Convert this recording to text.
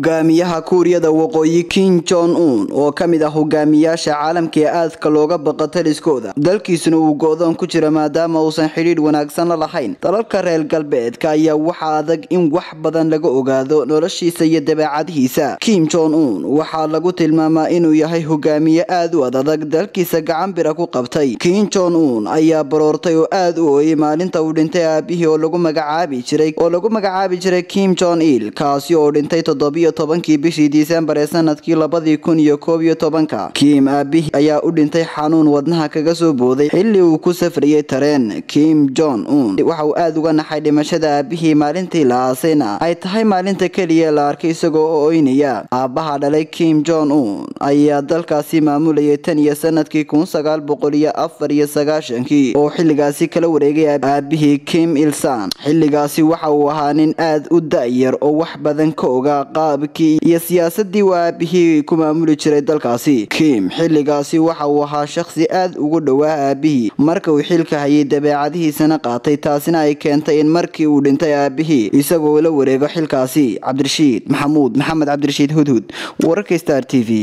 hogaamiyaha kuuriyada waqooyi kim jon un oo ka mid ah hogaamiyaasha caalamka ee aadka looga baqa taliskooda dalkiisuna uu go-doon ku jira maadaama uusan xidhiidh wanaagsan la lahayn dalalka reer galbeedka ayaa waxaa adag in wax badan laga ogaado noloshiisa iyo dabeecadihiisa kim jon un waxaa lagu tilmaamaa inuu yahay hogaamiye aad u adadag dalkiisa gacan bira ku qabtay kim jon un ayaa baroortay oo aad u ooyey maalinta uu dhintay aabihii oo lagu magacaabi jiray oo lagu magacaabi jiray kim jon il kaasi oo dhintay toddobiyo tobankii bishii disembar ee sanadkii labadii kun iyo koob iyo tobanka kim aabihii ayaa u dhintay xanuun wadnaha kaga soo booday xilli uu ku safriyey tareen kim jon un waxa uu aada uga naxay dhimashada aabihii maalintii la aasayna ay tahay maalinta keliya la arkay isagoo oo oynaya aabbaha dhalay kim jon un ayaa dalkaasi maamulayay tan iyo sanadkii kun sagaal boqol iyo afar iyo sagaashankii oo xilligaasi kala wareegay aabihii kim ilsan xilligaasi waxa uu ahaa nin aad u da-yar oo wax badan ka ogaa qaabkii iyo siyaasadii uu aabihii ku maamuli jiray dalkaasi kim xilligaasi waxa uu ahaa shakhsi aad ugu dhowaa aabihii marka uu xilka hayay dabeecadihiisana qaatay taasina ay keentay in markii uu dhintay aabihii isagoo la wareego xilkaasi cabdirashiid maxamuud maxamed cabdirashiid hudhud wararka star t v